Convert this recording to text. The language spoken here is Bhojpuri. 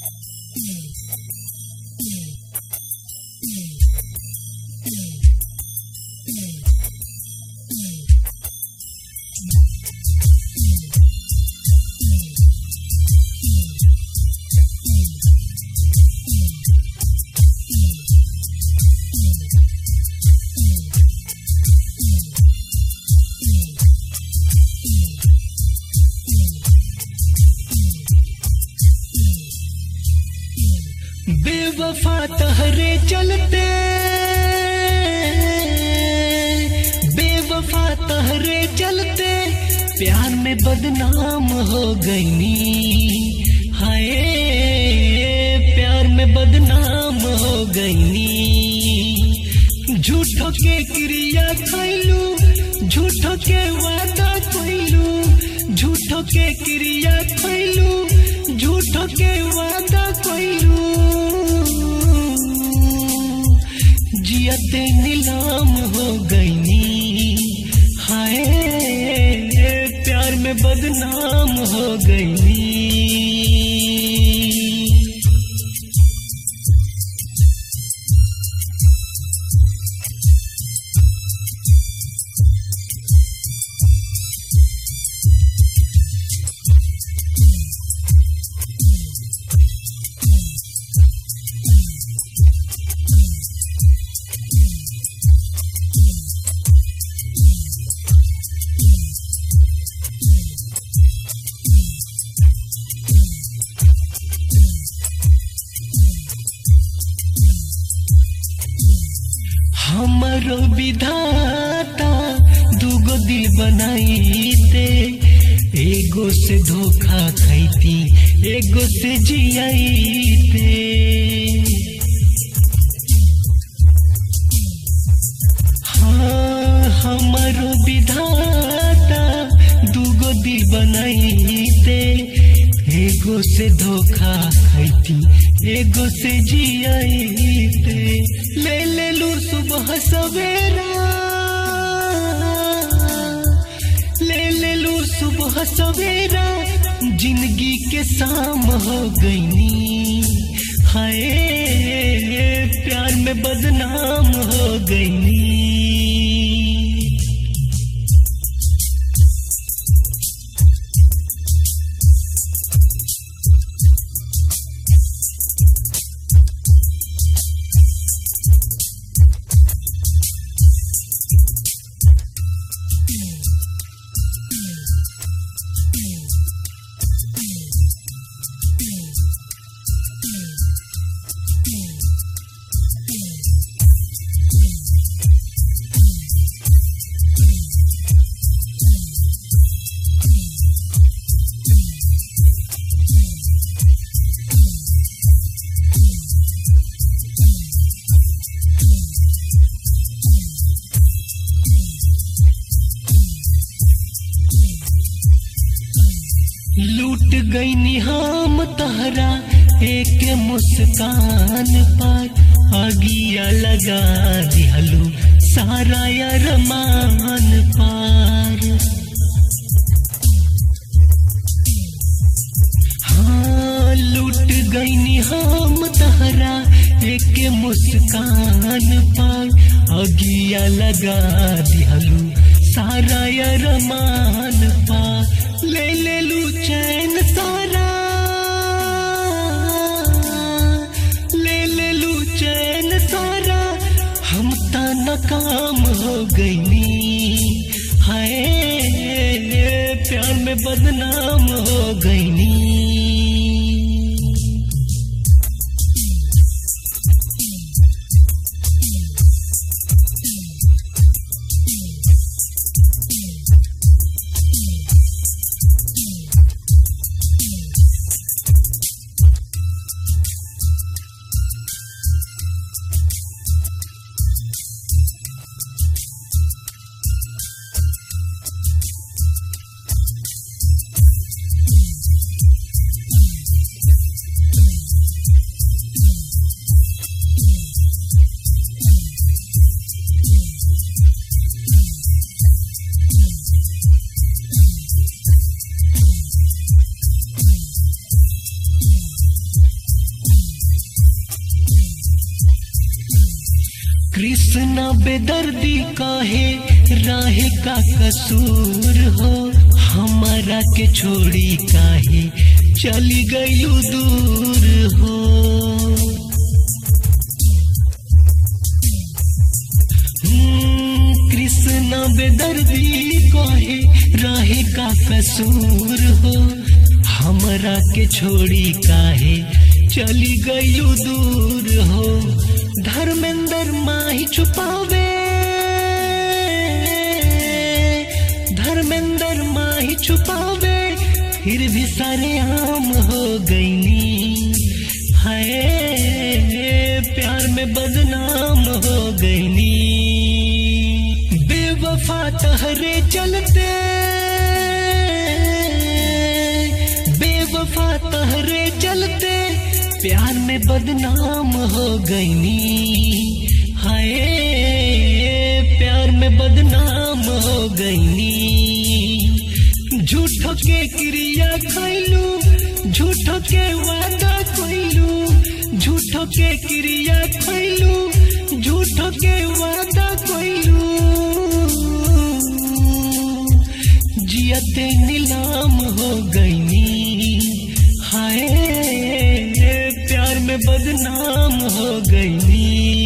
बेवफा तहरे चलते बेवफा तहरे चलते प्यार में बदनाम हो गईनी हाय प्यार में बदनाम हो गईनी झूठो के क्रिया खैलू झूठो के वादा कैलू झूठो के क्रिया खैलू झूठो के वादा कैलू जियते नीलाम हो गईनी हाय प्यार में बदनाम हो गईनी हमरो विधाता दूगो दिल बनाईते एगो से धोखा खैती एगो से जियाईते हाँ हमरो विधाता दूगो दिल बनाईते एगो से धोखा खैती एगो से जियाईते ले ले लू सुबह सवेरा ले ले लू सुबह सवेरा जिंदगी के शाम हो गईनी हाय प्यार में बदनाम हो गईनी लूट गई निहाम तहरा एक मुस्कान पर आगिया लगा दिहलू सारा अरमान पार हाँ लूट गई निहाम तहरा एक मुस्कान पर आगिया लगा दिहलू सारा अरमान पार ले ले लू चैन सारा ले ले लू चैन सारा हम ता नाकाम हो गईनी हाय प्यार में बदनाम हो गईनी कृष्णा बेदर्दी काहे राहे का कसूर हो हमारा के छोड़ी काहे चली गई दूर हो हम्म, कृष्णा बेदर्दी काहे राहे का कसूर हो हमरा के छोड़ी काहे चली गई दूर हो धर्मेंद्र माही छुपावे धर्मेंद्र माही छुपावे फिर भी सारे आम हो गईनी हाय प्यार में बदनाम हो गईनी बेवफा तहरे चलते बेवफा तहरे चलते प्यार में बदनाम हो गईनी हाय प्यार में बदनाम हो गईनी झूठो के क्रिया खैलू झूठो के वादा कैलू झूठो के क्रिया खैलू झूठो के वादा कैलू जियते नीलाम हो गईनी हाय प्यार में बदनाम हो गईनी